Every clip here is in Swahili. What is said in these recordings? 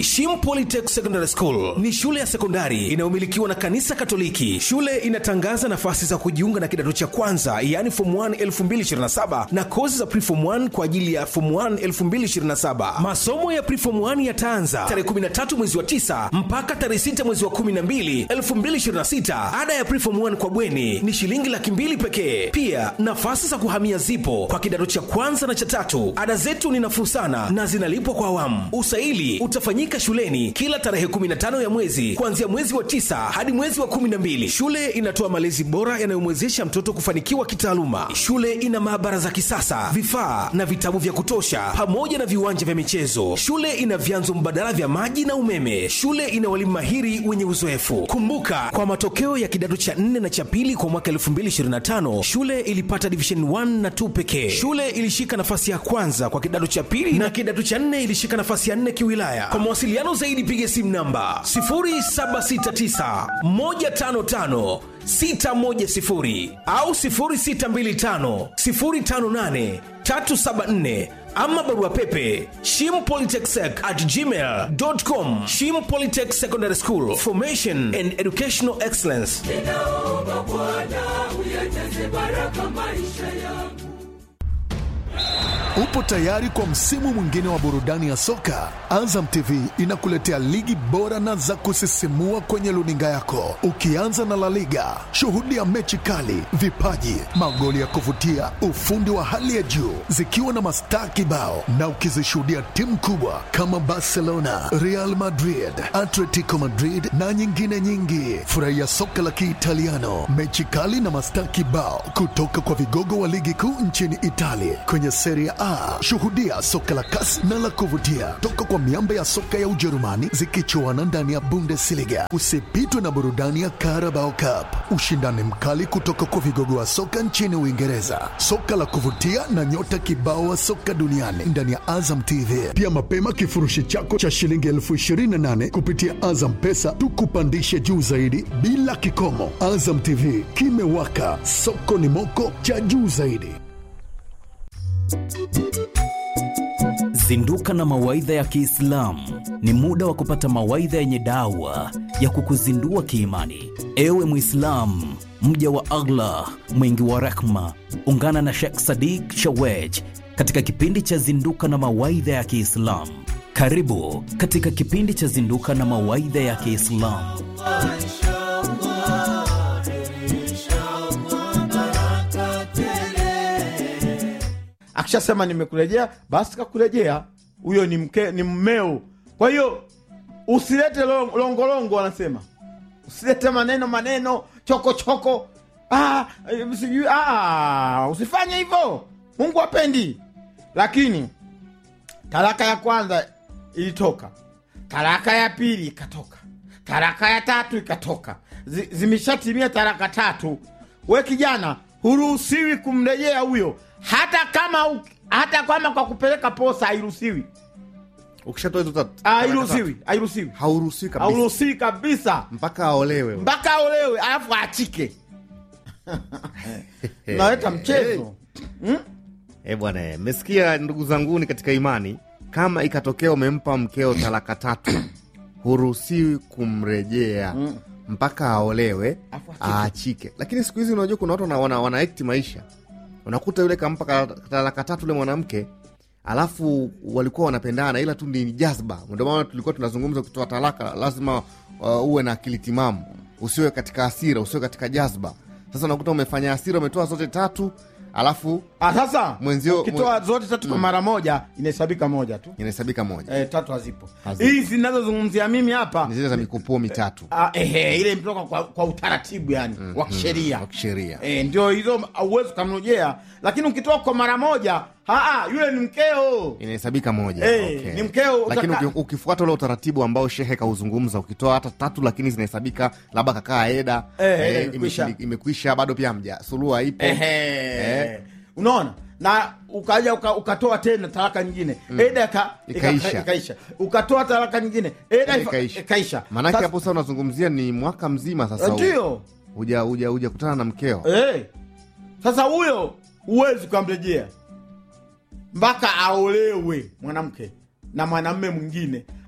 Shim Polytech Secondary School ni shule ya sekondari inayomilikiwa na kanisa Katoliki. Shule inatangaza nafasi za kujiunga na kidato cha kwanza, yaani form 1 2027 na kozi za preform 1 kwa ajili ya form 1 2027. Masomo ya preform 1 yataanza tarehe 13 mwezi wa 9 mpaka tarehe 6 mwezi wa 12 2026. Ada ya preform 1 kwa bweni ni shilingi laki mbili pekee. Pia nafasi za kuhamia zipo kwa kidato cha kwanza na cha tatu. Ada zetu ni nafuu sana na zinalipwa kwa awamu. Usaili utafanyika shuleni kila tarehe 15 ya mwezi kuanzia mwezi wa tisa hadi mwezi wa 12. Shule inatoa malezi bora yanayomwezesha mtoto kufanikiwa kitaaluma. Shule ina maabara za kisasa, vifaa na vitabu vya kutosha, pamoja na viwanja vya michezo. Shule ina vyanzo mbadala vya maji na umeme. Shule ina walimu mahiri wenye uzoefu. Kumbuka, kwa matokeo ya kidato cha 4 na cha pili kwa mwaka 2025 shule ilipata division 1 na 2 pekee. Shule ilishika nafasi ya kwanza kwa kidato cha pili na kidato cha 4 ilishika nafasi ya 4 kiwilaya. Kwa mawasiliano zaidi piga simu namba 0769 155 610 au 0625 058 374 ama barua pepe shimpolytechsec at gmail.com shim polytech secondary school formation and educational excellence ninaomba Bwana uyajaze baraka maisha yangu. Upo tayari kwa msimu mwingine wa burudani ya soka? Azam TV inakuletea ligi bora na za kusisimua kwenye luninga yako, ukianza na La Liga. Shuhudia mechi kali, vipaji, magoli ya kuvutia, ufundi wa hali ya juu, zikiwa na mastaa kibao, na ukizishuhudia timu kubwa kama Barcelona, Real Madrid, Atletico Madrid na nyingine nyingi. Furahia soka la Kiitaliano, mechi kali na mastaa kibao kutoka kwa vigogo wa ligi kuu nchini Italia kwenye Serie A. Shuhudia soka la kasi na la kuvutia toka kwa miamba ya soka ya Ujerumani zikichuana ndani ya Bundesliga. Usipitwe na burudani ya Carabao Cup, ushindani mkali kutoka kwa vigogo wa soka nchini Uingereza, soka la kuvutia na nyota kibao wa soka duniani ndani ya Azam TV. Pia mapema kifurushi chako cha shilingi elfu ishirini na nane kupitia Azam Pesa tukupandishe juu zaidi bila kikomo. Azam TV kimewaka, soko ni moko cha juu zaidi. Zinduka na mawaidha ya Kiislamu ni muda wa kupata mawaidha yenye dawa ya kukuzindua kiimani. Ewe Mwislamu, mja wa Allah mwingi wa rehma, ungana na Sheikh Sadiq Shawej katika kipindi cha Zinduka na mawaidha ya Kiislamu. Karibu katika kipindi cha Zinduka na mawaidha ya Kiislamu. akishasema nimekurejea basi kakurejea huyo ni mke ni mmeo kwa hiyo usilete lo- longolongo wanasema usilete maneno maneno choko choko ah, eh, sijui ah, usifanye hivyo mungu apendi lakini talaka ya kwanza ilitoka talaka ya pili ikatoka talaka ya tatu ikatoka Zi- zimeshatimia talaka tatu we kijana huruhusiwi kumrejea huyo hata kama u- hata kama kwa kupeleka posa hairuhusiwi ukishatoa hizo tatu- hairuhusiwi hairuhusiwi hauruhusiwi kabisa hauruhusiwi kabisa mpaka aolewe mpaka aolewe alafu aachike naweta mchezo Eh bwana, eh, mmesikia ndugu zanguni katika imani, kama ikatokea umempa mkeo talaka tatu, huruhusiwi kumrejea mpaka aolewe Afu achike. aachike. Lakini siku hizi unajua kuna watu wana, wana, wana act maisha, unakuta yule kampa ka- talaka tatu yule mwanamke alafu walikuwa wanapendana, ila tu ni jazba. Ndio maana tulikuwa tunazungumza, ukitoa talaka lazima uh, uwe na akili timamu, usiwe katika hasira, usiwe katika jazba. Sasa unakuta umefanya hasira, umetoa zote tatu alafu Ah, sasa Mwenzio- ukitoa zote tatu kwa mara moja inahesabika moja tu inahesabika moja eh, tatu hazipo Hazipo. hizi zinazozungumzia mimi hapa ni zile za mikupuo mitatu ah, ehe, ile imetoka kwa, kwa utaratibu yani wa kisheria wa kisheria eh, ndio hizo auwezi ukamrejea lakini ukitoa kwa mara moja haa, yule ni mkeo inahesabika moja Eh, okay. ni mkeo, lakini utaka- uki- ukifuata ule utaratibu ambao shehe kauzungumza ukitoa hata tatu lakini zinahesabika labda kakaa eda Eh, eh, eh, imekwisha. ime- imekwisha bado pia mja suluhu haipo Ehe. Eh. unaona na ukaja uka, ukatoa tena talaka nyingine eda ika, Ikaisha. ika, ikaisha ukatoa talaka nyingine eda ifa- ikaisha. ikaisha maanake Sasa- hapo sasa unazungumzia ni mwaka mzima sasa huu. ndio huja huja huja kutana na mkeo Eh. Sasa huyo huwezi ukamrejea mpaka aolewe mwanamke na mwanamme mwingine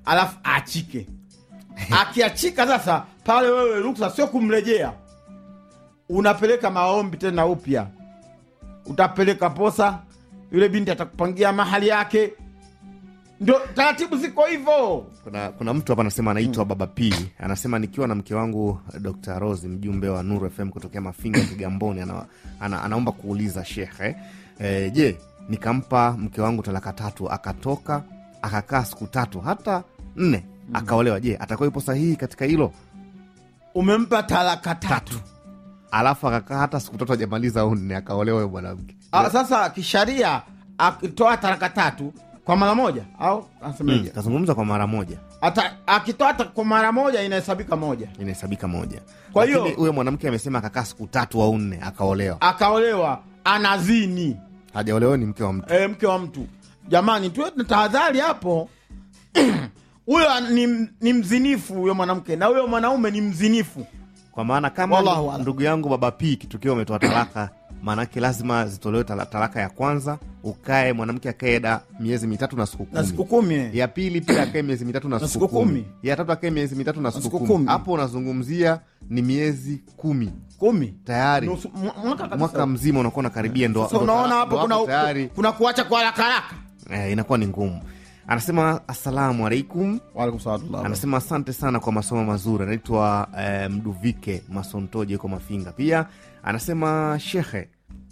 alafu aachike akiachika sasa pale wewe ruksa sio kumrejea unapeleka maombi tena upya utapeleka posa yule binti atakupangia mahali yake ndio taratibu ziko hivyo kuna, kuna mtu hapa anasema anaitwa baba p anasema nikiwa na mke wangu dr rose mjumbe wa nuru fm kutokea mafinga kigamboni ana, ana, anaomba kuuliza shekhe e, je nikampa mke wangu talaka tatu akatoka akakaa siku tatu hata nne akaolewa je atakuwa yupo sahihi katika hilo umempa talaka tatu alafu akakaa hata siku tatu ajamaliza au nne akaolewa huyo mwanamke Ah, sasa kisharia akitoa talaka tatu kwa mara moja au anasemaje? kazungumza kwa mara moja Ata- akitoa ta- kwa mara moja inahesabika moja inahesabika moja Kwa hiyo- Lakini huyo mwanamke amesema akakaa siku tatu au nne akaolewa akaolewa anazini hajaolewa ni mke wa mtu e, mke wa mtu jamani tuwe na tahadhari hapo huyo ni, ni mzinifu huyo mwanamke na huyo mwanaume ni mzinifu kwa maana kama Wallahu ndu- a'lam. ndugu yangu baba p kitokeo umetoa talaka maanake lazima zitolewe tala- talaka ya kwanza ukae mwanamke akae da miezi mitatu na siku kumi na siku kumi eh. ya pili pia akae miezi mitatu na Na siku siku kumi kumi. ya tatu akae miezi mitatu na siku siku kumi. kumi hapo unazungumzia ni miezi kumi kumi tayari Nusu- mwa- mwaka kabisa. mwaka mzima unakuwa unakaribia ndo Sasa ndo- unaona ndo hapo kuna, tayari kuna kuacha kwa haraka haraka eh, inakuwa ni ngumu anasema assalamu alaikum Waalaikum salaam. anasema asante sana kwa masomo mazuri anaitwa eh, mduvike masontoje yuko mafinga pia anasema shekhe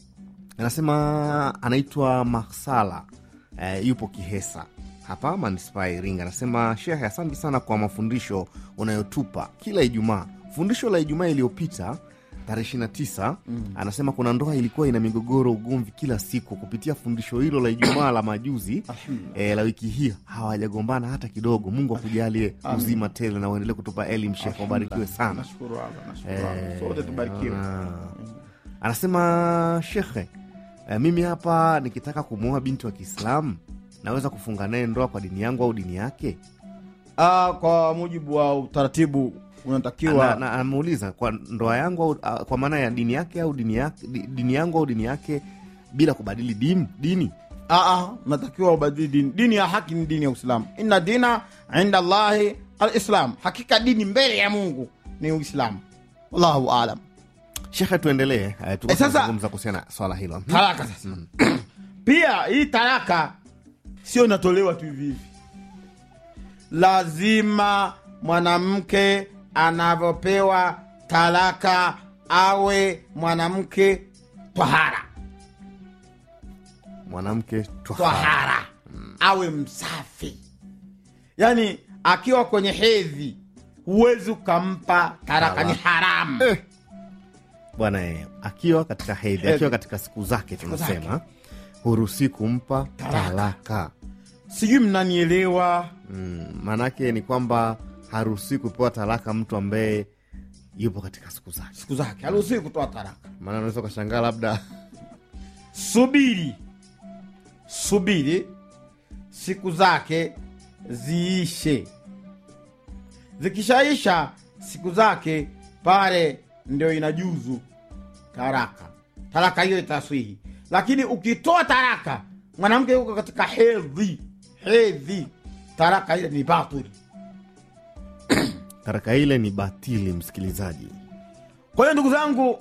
anasema anaitwa maksala eh, yupo kihesa hapa manispaa ya iringa anasema shekhe asante sana kwa mafundisho unayotupa kila ijumaa fundisho la ijumaa iliyopita tarehe 29 mm. anasema kuna ndoa ilikuwa ina migogoro ugomvi kila siku kupitia fundisho hilo la ijumaa la majuzi eh, la wiki hii hawajagombana hata kidogo mungu akujalie uzima tele na uendelee kutupa elimu shekhe wabarikiwe sana Nashukuru Allah, nashukuru Allah. Sote tubarikiwe. Ah. anasema shekhe eh, mimi hapa nikitaka kumwoa binti wa kiislamu naweza kufunga naye ndoa kwa dini yangu au dini yake Ah, kwa mujibu wa utaratibu unatakiwa Na- na- anamuuliza kwa ndoa yangu au, ah, kwa maana ya dini yake au dini, yake, di- dini yangu au dini yake bila kubadili dini, dini. Ah, ah, natakiwa ubadili dini. Dini ya haki ni dini ya Uislamu. Inna dina inda Allahi alislam, hakika dini mbele ya Mungu ni Uislamu. Wallahu alam. shekhe tuendelee eh, Eh, tulikuwa sasa- tunazungumza kuhusiana na swala hilo Talaka sasa. Pia hii talaka sio inatolewa tu hivi hivi, lazima mwanamke anavyopewa talaka awe mwanamke twahara mwanamke twahara. twahara awe msafi yaani akiwa kwenye hedhi huwezi ukampa taraka ni haramu bwana eh, akiwa katika hedhi Hedhi. akiwa katika siku zake tunasema hurusi kumpa talaka sijui mnanielewa mm, maanake ni kwamba haruhusi kupewa talaka mtu ambaye yupo katika siku zake siku zake haruhusiwi kutoa taraka maana unaweza ukashangaa labda subiri subiri siku zake ziishe zikishaisha siku zake pale ndio inajuzu taraka taraka hiyo itaswihi lakini ukitoa taraka mwanamke yuko katika hedhi hedhi taraka ile ni batili taraka ile ni batili msikilizaji kwa hiyo ndugu zangu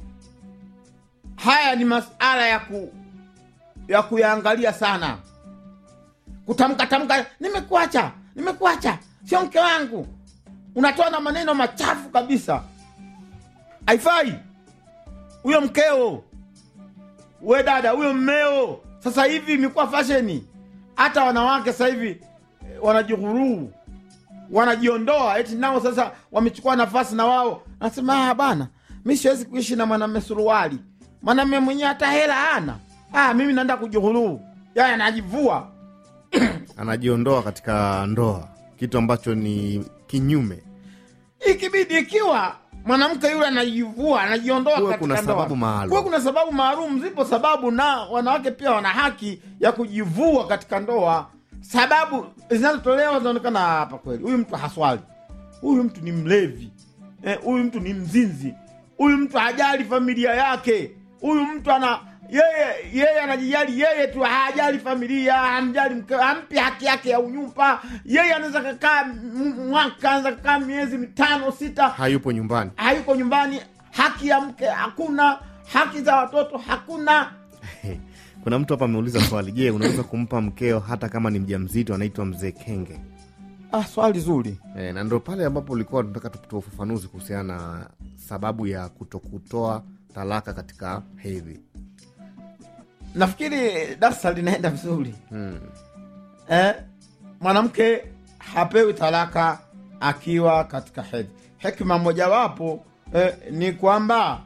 haya ni masala ya ku ya kuyaangalia sana kutamka tamka nimekuacha nimekuacha sio mke wangu unatoa na maneno machafu kabisa haifai huyo mkeo we dada huyo mmeo sasa hivi imekuwa fasheni hata wanawake sasa hivi eh, wanajihuruu wanajiondoa eti nao sasa wamechukua nafasi na wao nasema ah, bana mi siwezi kuishi na mwanamme suruali mwanamme mwenyewe hata hela ana ah, mimi naenda kujihuruu yani anajivua anajiondoa katika ndoa kitu ambacho ni kinyume ikibidi ikiwa mwanamke yule anajivua anajiondoa Kuwe katika kuna ndoa. sababu maalum. Kuwe kuna sababu maalum zipo sababu na wanawake pia wana haki ya kujivua katika ndoa sababu zinazotolewa zinaonekana hapa kweli huyu mtu haswali huyu mtu ni mlevi Eh, huyu mtu ni mzinzi huyu mtu hajali familia yake huyu mtu ana yeye yeye anajijali yeye tu hajali familia hamjali mke hampi haki yake ya unyumba yeye anaweza kakaa m- mwaka anaweza kakaa miezi mitano sita hayupo nyumbani hayuko nyumbani haki ya mke hakuna haki za watoto hakuna kuna mtu hapa ameuliza swali je unaweza kumpa mkeo hata kama ni mja mzito anaitwa mzee kenge ah, swali zuri e, na ndo pale ambapo ulikuwa tunataka tutoa ufafanuzi kuhusiana na sababu ya kutokutoa talaka katika hedhi nafikiri darsa linaenda vizuri hmm. eh, mwanamke hapewi talaka akiwa katika hedhi hekima mojawapo eh, ni kwamba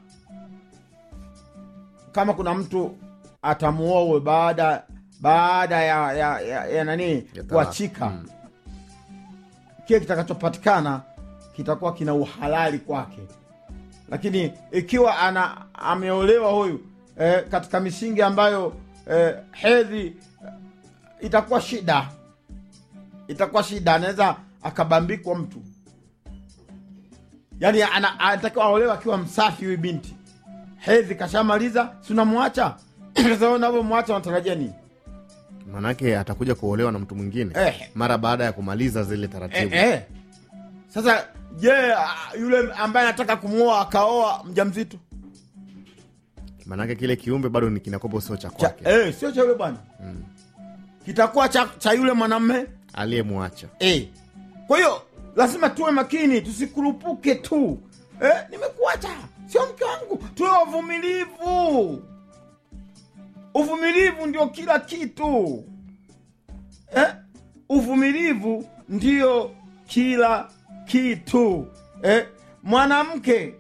kama kuna mtu atamuowe baada baada ya, ya, ya, ya nani Ya talaka. kuachika Mm. kile kitakachopatikana kitakuwa kina uhalali kwake lakini ikiwa ana ameolewa huyu eh, katika misingi ambayo eh, hedhi eh, itakuwa shida itakuwa shida anaweza akabambikwa mtu yaani ana- anatakiwa aolewa akiwa msafi huyu binti hedhi kashamaliza si unamwacha sasa unavyomwacha unatarajia nini manake atakuja kuolewa na mtu mwingine Eh. mara baada ya kumaliza zile eh, taratibu eh. sasa je ah, yule ambaye anataka kumwoa akaoa mja mzito manake kile kiumbe bado ni kinakopo sio cha cha, kwake eh, sio cha yule bwana kitakuwa cha, cha yule mwanamme aliyemwacha eh. kwa hiyo lazima tuwe makini tusikurupuke tu eh, nimekuacha sio mke wangu tuwe wavumilivu uvumilivu ndio kila kitu eh? uvumilivu ndio kila kitu eh? mwanamke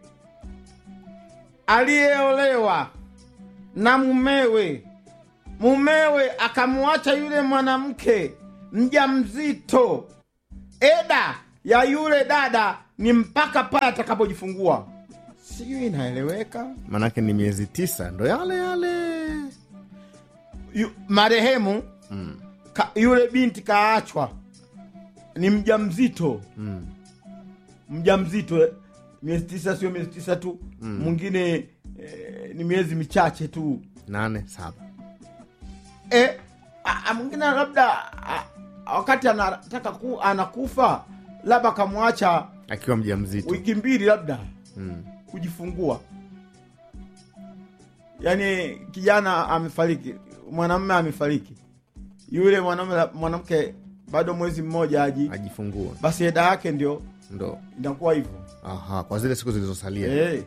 aliyeolewa na mumewe mumewe akamwacha yule mwanamke mja mzito eda ya yule dada ni mpaka pale atakapojifungua sijui inaeleweka manake ni miezi tisa ndo yale yale Yu, marehemu mm. ka, yule binti kaachwa ni mja mzito Mm. mja mzito eh. miezi tisa sio miezi tisa tu mwingine eh, ni miezi michache tu nane saba eh, a- a- mwingine labda a- wakati anataka ku, anakufa labda akamwacha akiwa mja mzito wiki mbili labda mm. kujifungua yaani kijana amefariki mwanamume amefariki yule mwanamume mwanamke bado mwezi mmoja aji ajifungua basi eda yake ndio ndo inakuwa hivyo aha kwa zile siku zilizosalia Eh,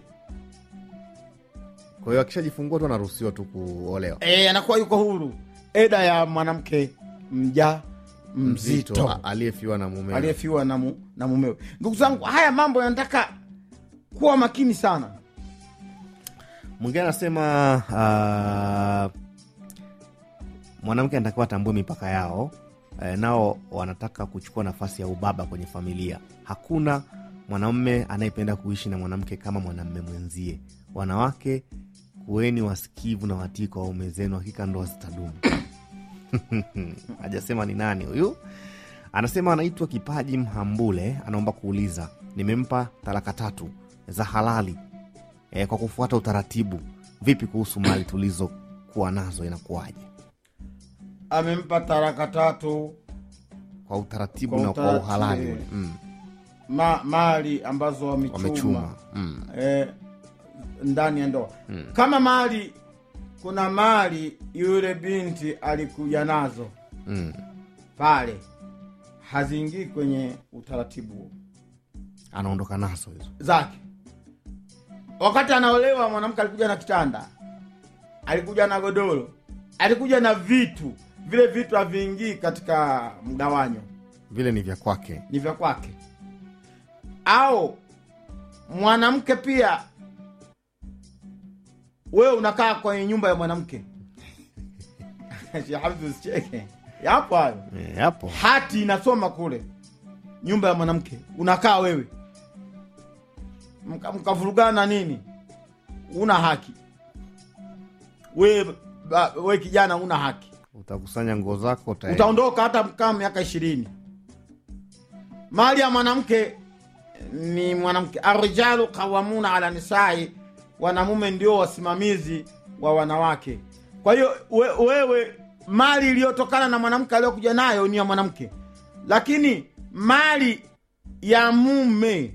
kwa hiyo akishajifungua tu anaruhusiwa tu kuolewa eh, anakuwa yuko huru eda ya mwanamke mja mzito a- aliyefiwa na mume aliyefiwa na, mu, na mumewe ndugu zangu haya mambo yanataka kuwa makini sana mwingine anasema uh, mwanamke anatakiwa atambue mipaka yao eh, nao wanataka kuchukua nafasi ya ubaba kwenye familia hakuna mwanamume anayependa kuishi na mwanamke kama mwanamume mwenzie wanawake kuweni wasikivu na watii kwa waume zenu hakika ndoa zitadumu hajasema ni nani huyu anasema anaitwa kipaji mhambule anaomba kuuliza nimempa talaka tatu za halali e, kwa kufuata utaratibu vipi kuhusu mali tulizokuwa nazo inakuwaje amempa taraka tatu kwa utaratibu Kwa na kwa utaratibu, uhalali eh. mm, ma, mali ambazo wamechuma, wamechuma mm, eh, ndani ya ndoa kama mali kuna mali yule binti alikuja nazo mm. pale haziingii kwenye utaratibu huo anaondoka nazo hizo zake wakati anaolewa mwanamke alikuja na kitanda alikuja na godoro alikuja na vitu vile vitu haviingii katika mgawanyo vile ni vya kwake ni vya kwake au mwanamke pia wewe unakaa kwenye nyumba ya mwanamke Sheikh Hamza usicheke yapo hayo e, hapo hati inasoma kule nyumba ya mwanamke unakaa wewe Mka- mkavurugana nini una haki we, ba- we kijana una haki utakusanya nguo zako utaenda. utaondoka hata mkaa miaka ishirini mali ya mwanamke ni mwanamke arijalu qawamuna ala nisai wanamume ndio wasimamizi wa wanawake kwa hiyo we, wewe mali iliyotokana na mwanamke aliyokuja nayo ni ya mwanamke lakini mali ya mume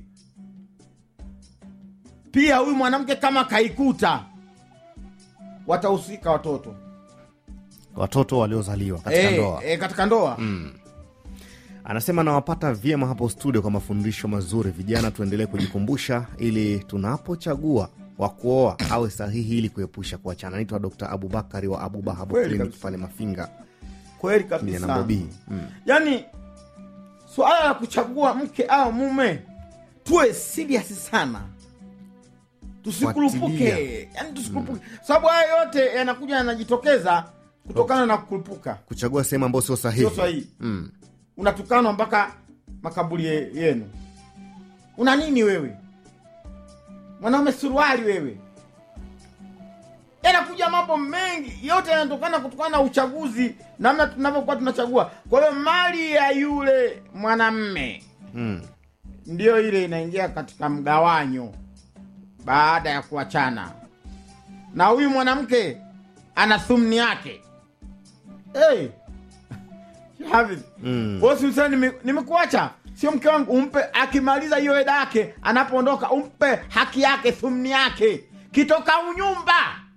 pia huyu mwanamke kama kaikuta watahusika watoto watoto waliozaliwa katika Eh, ndoa eh, katika ndoa anasema nawapata vyema hapo studio kwa mafundisho mazuri vijana tuendelee kujikumbusha ili tunapochagua wa kuoa awe sahihi ili kuepusha kuachana naitwa dr abubakari wa abubahabu Kweli clinic kabisa. pale mafinga kweli kijana kabisa bobii mm. yaani suala la kuchagua mke au mume tuwe serious sana tusikurupuke Fuatilia. yani tusikurupuke sababu haya yote yanakuja yanajitokeza kutokana na kukurupuka kuchagua sehemu ambayo sio sahihi sio sahihi mm. unatukanwa mpaka makaburi ye- yenu una nini wewe mwanaume suruali wewe yanakuja mambo mengi yote yanatokana kutokana na uchaguzi namna tunavyokuwa tunachagua kwa hiyo mali ya yule mwanamme Mm. ndiyo ile inaingia katika mgawanyo baada ya kuachana na huyu mwanamke ana thumni yake hey. Hafidh, Mm. bosi usema nime- nimekuacha sio mke wangu umpe akimaliza hiyo eda yake anapoondoka umpe haki yake thumni yake kitoka unyumba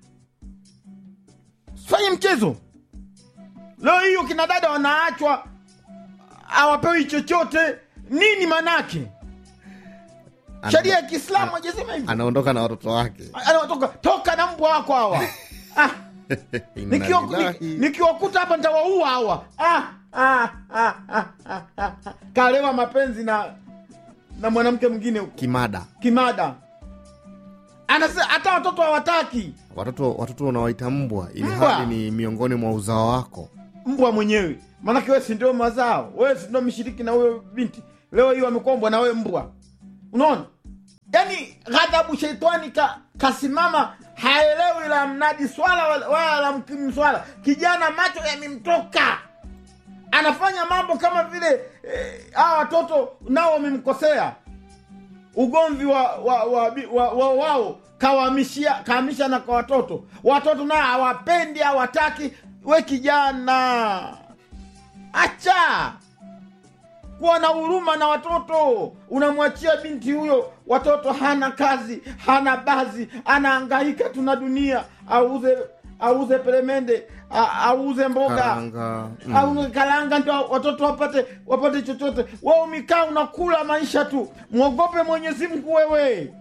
fanye mchezo leo hiyo kina dada wanaachwa awapewi chochote nini manake Ana- sheria ya kiislamu ajasema hivi anaondoka na watoto wake anatoka toka na mbwa wako hawa ah, Inna nikiwa- lillahi. niki- nikiwakuta hapa ntawaua hawa ah, ah, ah, ah, ah, ah. kalewa mapenzi na na mwanamke mwingine huko kimada kimada anasema hata watoto hawataki watoto watoto unawaita mbwa ili Mbwa. hali ni miongoni mwa uzao wako mbwa mwenyewe maanake wewe si ndio mazao wewe si ndio mshiriki na huyo binti leo hiyo amekombwa na wewe mbwa unaona yaani ghadhabu sheitani ka, kasimama haelewi la mnadi swala wala- wala la mkimu swala kijana macho yamemtoka anafanya mambo kama vile eh, hawa watoto nao wamemkosea ugomvi wa wa, wa, wa, wa wao kawahamishia kahamisha na kwa watoto watoto nao hawapendi hawataki we kijana acha kuwa na huruma na watoto unamwachia binti huyo watoto hana kazi hana bazi anaangaika tuna dunia auze auze peremende a- auze mboga karanga mm. au kalanga ndo watoto wapate wapate chochote wewe umikaa unakula maisha tu mwogope mwenyezi mungu wewe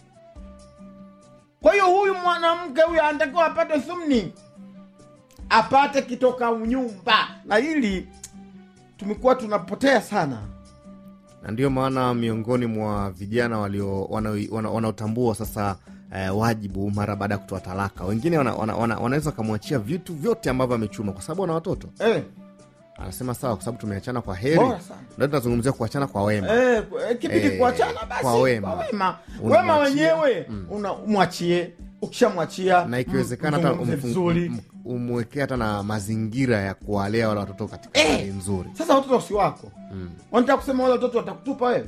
kwa hiyo huyu mwanamke huyu anatakiwa apate thumni apate kitoka unyumba na hili tumekuwa tunapotea sana na ndio maana miongoni mwa vijana walio wanao- wana- wanaotambua sasa eh, wajibu mara baada ya kutoa talaka wengine wana, wana, wana, wanaweza wakamwachia vitu vyote ambavyo amechuma kwa sababu ana watoto eh, anasema sawa kwa sababu tumeachana kwa heri Bora sana. ndio tunazungumzia kuachana kwa wema eh, eh, kipindi Eh, kuachana basi kwa wema. kwa wema Unamwachia. wema wenyewe una mwachie ukishamwachia na ikiwezekana hata mzungumze umfu- vizuri um- umwekee hata na mazingira ya kuwalea wale watoto katika Eh. hali nzuri sasa watoto si wako mm. wanataka kusema wale watoto watakutupa wewe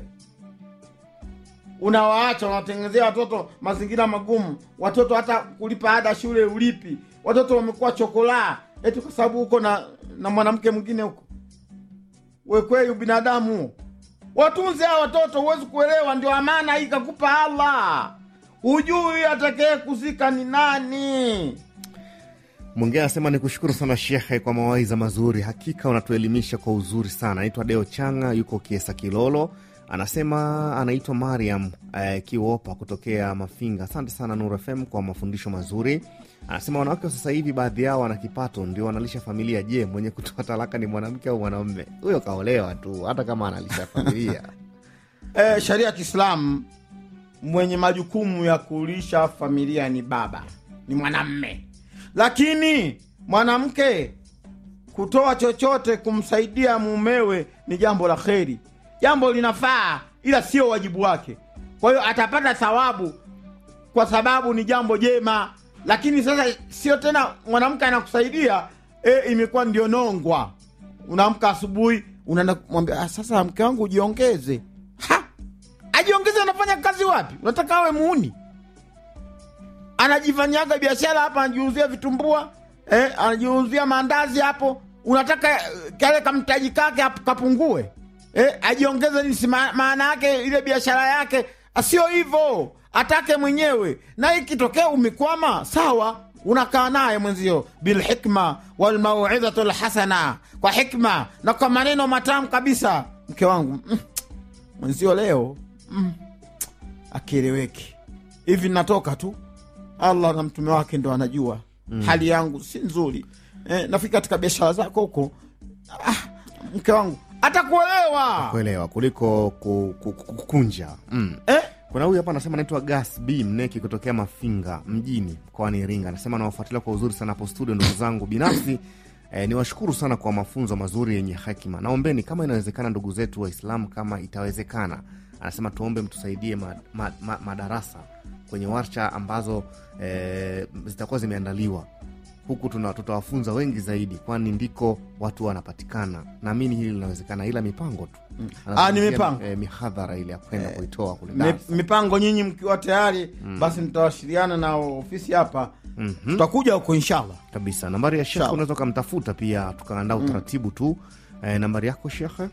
unawaacha unawatengenezea watoto mazingira magumu watoto hata kulipa ada shule ulipi watoto wamekuwa chokolaa eti kwa sababu huko na na mwanamke mwingine huko we kweli ubinadamu huo watunze hawa watoto huwezi kuelewa ndio amana hii kakupa allah hujui atakee kuzika ni nani mwingine anasema ni kushukuru sana shekhe kwa mawaidha mazuri hakika unatuelimisha kwa uzuri sana anaitwa deo changa yuko kiesa kilolo anasema anaitwa mariam eh, kiwopa kutokea mafinga asante sana nur fm kwa mafundisho mazuri anasema wanawake wa sasa hivi baadhi yao wana kipato ndio wanalisha familia je mwenye kutoa talaka ni mwanamke au mwanamme huyo kaolewa tu hata kama analisha familia e, sharia ya kiislamu mwenye majukumu ya kulisha familia ni baba ni mwanamme lakini mwanamke kutoa chochote kumsaidia mumewe ni jambo la kheri jambo linafaa ila sio wajibu wake kwa hiyo atapata thawabu kwa sababu ni jambo jema lakini sasa sio tena mwanamke anakusaidia e, imekuwa ndio nongwa unaamka asubuhi unaenda kumwambia "Ah, sasa mke wangu ujiongeze ha ajiongeze anafanya kazi wapi unataka awe muuni anajifanyaga biashara hapa anajiuzia vitumbua eh, anajiuzia maandazi hapo unataka eh, kale kamtaji kake hap- kapungue eh, ajiongeze nisi maana yake ile biashara yake sio hivyo atake mwenyewe na ikitokea umekwama sawa unakaa naye mwenzio bilhikma walmauidhatu lhasana kwa hikma na kwa maneno matamu kabisa mke wangu mm, mwenzio leo mm, akieleweki hivi natoka tu allah na mtume wake ndo anajua mm. hali yangu si nzuri eh, nafika katika biashara zako huko ah, mke wangu atakuelewa kuelewa kuliko ku- ku- ku- kukunja mm. eh? kuna huyu hapa anasema anaitwa gas b mneki kutokea mafinga mjini mkoani iringa anasema nawafuatilia kwa uzuri sana hapo studio ndugu zangu binafsi eh, niwashukuru sana kwa mafunzo mazuri yenye hekima naombeni kama inawezekana ndugu zetu waislamu kama itawezekana anasema tuombe mtusaidie ma, ma, ma, madarasa kwenye warsha ambazo eh, zitakuwa zimeandaliwa huku tuna- tutawafunza wengi zaidi kwani ndiko watu wanapatikana naamini hili linawezekana ila mipango tu Ah, ni mipango. eh, mihadhara ile ya kwenda kuitoa kule Mi- darasa. mipango nyinyi mkiwa tayari basi mtawasiliana na ofisi hapa Mhm. tutakuja huko inshallah kabisa nambari ya shekhe Sawa. unaweza ukamtafuta pia tukaandaa utaratibu tu eh, nambari yako shekhe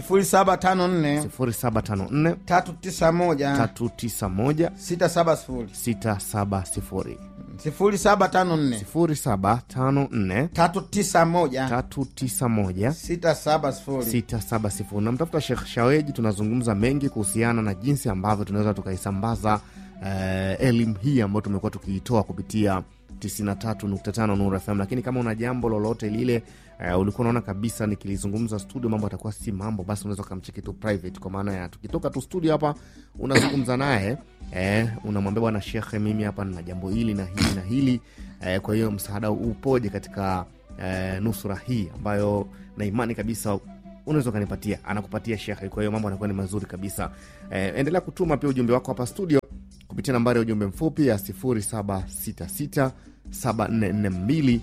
0754 0754 391 391 670 670 0754 0754 391 391 670 670 namtafuta shekh shaweji tunazungumza mengi kuhusiana na jinsi ambavyo tunaweza tukaisambaza eh, elimu hii ambayo tumekuwa tukiitoa kupitia 93.5 Nuru FM, lakini kama una jambo lolote lile uh, ulikuwa unaona kabisa nikilizungumza studio mambo atakuwa si mambo, basi unaweza ukamcheki tu private, kwa maana ya tukitoka tu studio hapa unazungumza naye eh, unamwambia bwana shekhe, mimi hapa nina jambo hili na hili na hili eh, kwa hiyo msaada upoje katika eh, nusura hii ambayo na imani kabisa unaweza ukanipatia, anakupatia shekhe. Kwa hiyo mambo anakuwa ni mazuri kabisa. Eh, endelea kutuma pia ujumbe wako hapa studio kupitia nambari ya ujumbe mfupi ya 0766 7442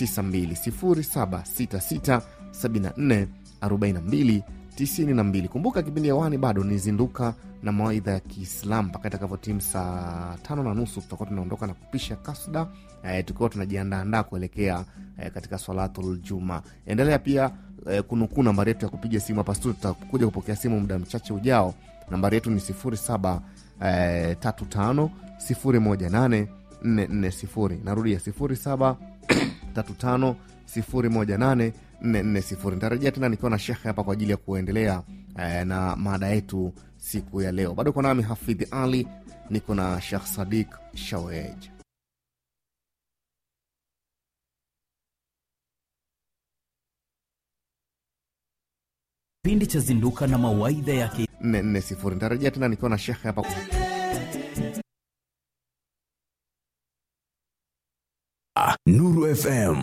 92 0766 74 42 kumbuka kipindi hewani bado ni zinduka na mawaidha ya kiislam mpaka itakavyotimu saa tano na nusu tutakuwa tunaondoka na kupisha kasda eh, tukiwa tunajiandaandaa kuelekea eh, katika swalatul juma endelea pia eh, kunukuu nambari yetu ya kupiga simu hapa studio tutakuja kupokea simu muda mchache ujao nambari yetu ni 07 eh, 35 018 440 narudia 07 35 018 440 nitarejea tena nikiwa na shekhe hapa kwa ajili ya kuendelea eh, na mada yetu siku ya leo bado uko nami hafidhi ali niko na shekh sadik shawej kipindi cha zinduka na mawaidha ya ki 440 nitarejea tena nikiwa na shekhe hapa Nuru FM.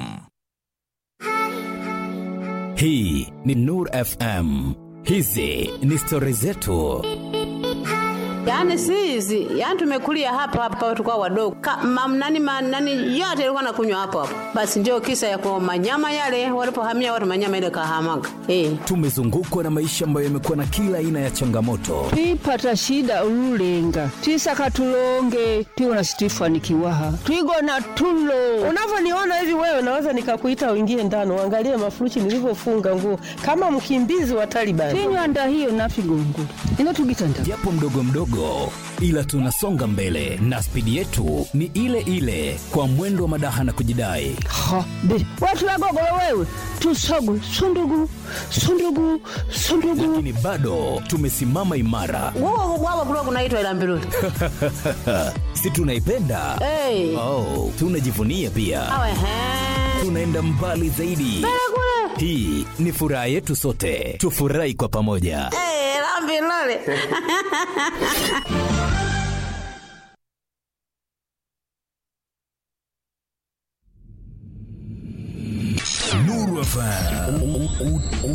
Hii ni Nur FM. Hizi ni stori zetu. Yaani si hizi, yaani tumekulia hapa hapa tukao wadogo. Ka, mam, nani, ma, nani yote ilikuwa nakunywa hapo hapo. Basi ndio kisa ya kwa manyama yale walipohamia watu manyama ile kahamaga. Eh. Tumezungukwa na maisha ambayo yamekuwa na kila aina ya changamoto, twipata shida ululenga twisaka tulonge tiwona situifanikiwaha twigona tulo unavyoniona hivi wewe naweza nikakuita uingie ndani uangalie mafuruchi nilivyofunga nguo kama mkimbizi wa Taliban. tinywanda hiyo nafigongo inotugitanda japo mdogo mdogo, ila tunasonga mbele na spidi yetu ni ile ile, kwa mwendo wa madaha na kujidai. ha be watulagogolo wewe tusogu sundugu sundugu sundugu Lakini bado tumesimama imara, Wao wao kulikuwa kunaitwa ila mbiruli. si tunaipenda? Eh. Oh, tunajivunia pia, Awe he. tunaenda mbali zaidi. Hii ni furaha yetu sote, tufurahi kwa pamoja. Eh, la mbiruli. Nuru FM.